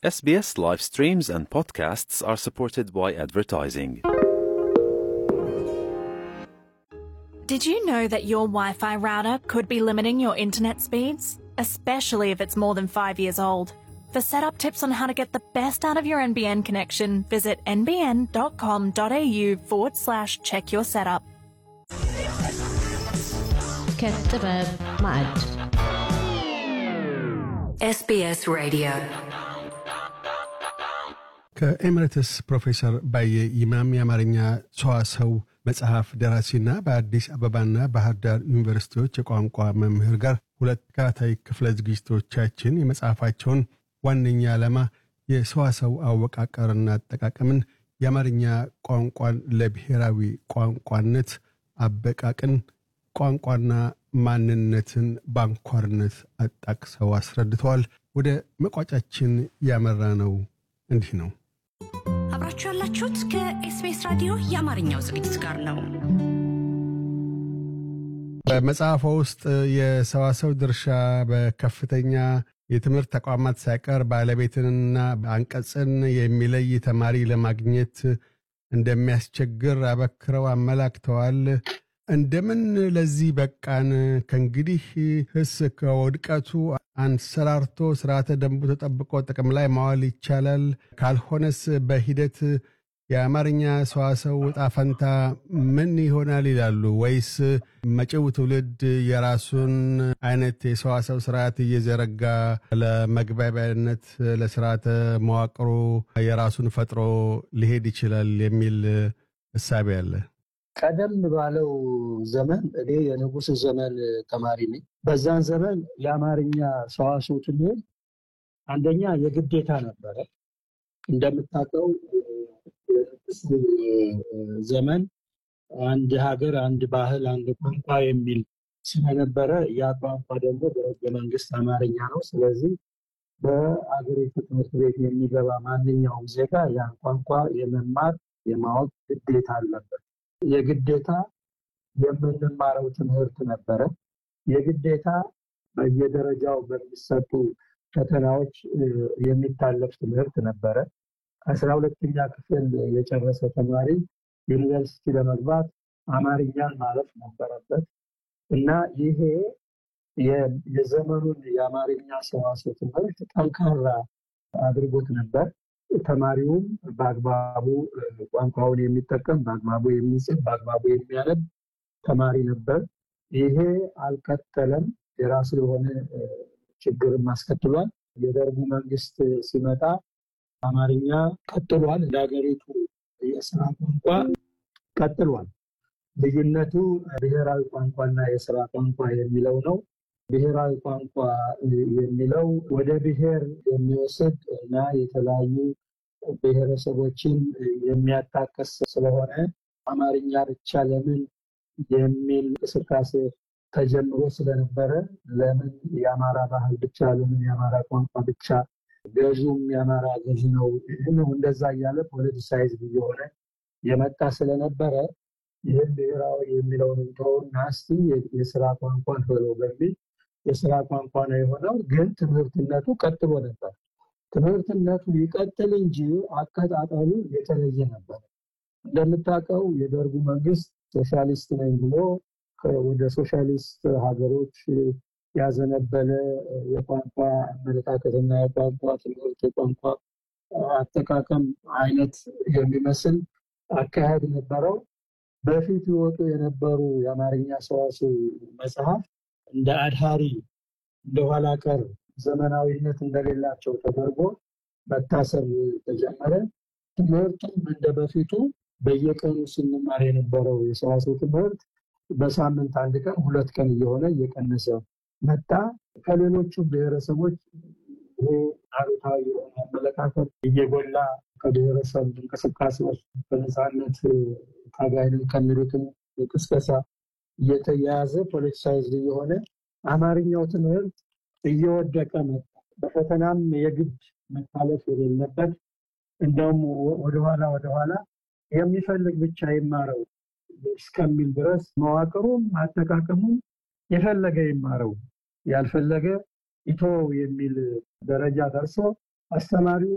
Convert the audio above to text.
SBS live streams and podcasts are supported by advertising. Did you know that your Wi Fi router could be limiting your internet speeds? Especially if it's more than five years old. For setup tips on how to get the best out of your NBN connection, visit nbn.com.au forward slash check your setup. كالطباب معد SBS Radio. ከኤምሬትስ ፕሮፌሰር ባየ ይማም የአማርኛ ሰዋሰው መጽሐፍ ደራሲና በአዲስ አበባና ባህር ዳር ዩኒቨርሲቲዎች የቋንቋ መምህር ጋር ሁለት ተከታታይ ክፍለ ዝግጅቶቻችን የመጽሐፋቸውን ዋነኛ ዓላማ የሰዋሰው አወቃቀርና አጠቃቀምን የአማርኛ ቋንቋን ለብሔራዊ ቋንቋነት አበቃቅን ቋንቋና ማንነትን በአንኳርነት አጣቅሰው አስረድተዋል። ወደ መቋጫችን ያመራ ነው እንዲህ ነው። አብራችሁ ያላችሁት ከኤስቢኤስ ራዲዮ የአማርኛው ዝግጅት ጋር ነው። በመጽሐፎ ውስጥ የሰዋሰው ድርሻ በከፍተኛ የትምህርት ተቋማት ሳይቀር ባለቤትንና አንቀጽን የሚለይ ተማሪ ለማግኘት እንደሚያስቸግር አበክረው አመላክተዋል። እንደምን ለዚህ በቃን? ከእንግዲህ ህስ ከውድቀቱ አንሰራርቶ ስርዓተ ደንቡ ተጠብቆ ጥቅም ላይ ማዋል ይቻላል? ካልሆነስ በሂደት የአማርኛ ሰዋሰው ዕጣ ፈንታ ምን ይሆናል ይላሉ? ወይስ መጪው ትውልድ የራሱን አይነት የሰዋሰው ስርዓት እየዘረጋ ለመግባቢያነት ለስርዓተ መዋቅሩ የራሱን ፈጥሮ ሊሄድ ይችላል የሚል እሳቤ አለ? ቀደም ባለው ዘመን እኔ የንጉሥ ዘመን ተማሪ ነኝ። በዛን ዘመን የአማርኛ ሰዋስው ትምህርት አንደኛ የግዴታ ነበረ። እንደምታውቀው የንጉሥ ዘመን አንድ ሀገር፣ አንድ ባህል፣ አንድ ቋንቋ የሚል ስለነበረ ያ ቋንቋ ደግሞ በሕገ መንግስት አማርኛ ነው። ስለዚህ በአገሪቱ ትምህርት ቤት የሚገባ ማንኛውም ዜጋ ያን ቋንቋ የመማር የማወቅ ግዴታ አለበት። የግዴታ የምንማረው ትምህርት ነበረ። የግዴታ በየደረጃው በሚሰጡ ፈተናዎች የሚታለፍ ትምህርት ነበረ። አስራ ሁለተኛ ክፍል የጨረሰ ተማሪ ዩኒቨርሲቲ ለመግባት አማርኛን ማለፍ ነበረበት እና ይሄ የዘመኑን የአማርኛ ሰዋስው ትምህርት ጠንካራ አድርጎት ነበር። ተማሪውም በአግባቡ ቋንቋውን የሚጠቀም በአግባቡ የሚጽፍ በአግባቡ የሚያነብ ተማሪ ነበር። ይሄ አልቀጠለም። የራሱ የሆነ ችግርም አስከትሏል። የደርጉ መንግስት ሲመጣ አማርኛ ቀጥሏል። እንደ ሀገሪቱ የስራ ቋንቋ ቀጥሏል። ልዩነቱ ብሔራዊ ቋንቋና የስራ ቋንቋ የሚለው ነው። ብሔራዊ ቋንቋ የሚለው ወደ ብሔር የሚወስድ እና የተለያዩ ብሔረሰቦችን የሚያጣቅስ ስለሆነ አማርኛ ብቻ ለምን የሚል እንቅስቃሴ ተጀምሮ ስለነበረ ለምን የአማራ ባህል ብቻ ለምን የአማራ ቋንቋ ብቻ ገዥውም የአማራ ገዥ ነው ነው እንደዛ እያለ ፖለቲሳይዝ እየሆነ የመጣ ስለነበረ ይህን ብሔራዊ የሚለውን እንተውና እስቲ የስራ ቋንቋን በለው በሚል የስራ ቋንቋ ነው የሆነው። ግን ትምህርትነቱ ቀጥሎ ነበር። ትምህርትነቱ ይቀጥል እንጂ አቀጣጠሉ የተለየ ነበር። እንደምታውቀው የደርጉ መንግስት ሶሻሊስት ነኝ ብሎ ወደ ሶሻሊስት ሀገሮች ያዘነበለ የቋንቋ አመለካከትና የቋንቋ ትምህርት የቋንቋ አጠቃቀም አይነት የሚመስል አካሄድ ነበረው። በፊት ይወጡ የነበሩ የአማርኛ ሰዋስው መጽሐፍ እንደ አድሃሪ እንደ ኋላ ቀር ዘመናዊነት እንደሌላቸው ተደርጎ መታሰብ ተጀመረ። ትምህርቱም እንደ በፊቱ በየቀኑ ስንማር የነበረው የሰዋስው ትምህርት በሳምንት አንድ ቀን ሁለት ቀን እየሆነ እየቀነሰ መጣ። ከሌሎቹ ብሔረሰቦች ይሄ አሉታዊ የሆነ አመለካከት እየጎላ ከብሔረሰብ እንቅስቃሴዎች በነፃነት ታጋይንን ከሚሉትም ቅስቀሳ እየተያያዘ ፖለቲሳይዝ እየሆነ አማርኛው ትምህርት እየወደቀ መጣ። በፈተናም የግድ መታለፍ የሌለበት እንደውም ወደኋላ ወደኋላ የሚፈልግ ብቻ ይማረው እስከሚል ድረስ መዋቅሩም አጠቃቀሙም የፈለገ ይማረው ያልፈለገ ኢቶ የሚል ደረጃ ደርሶ አስተማሪው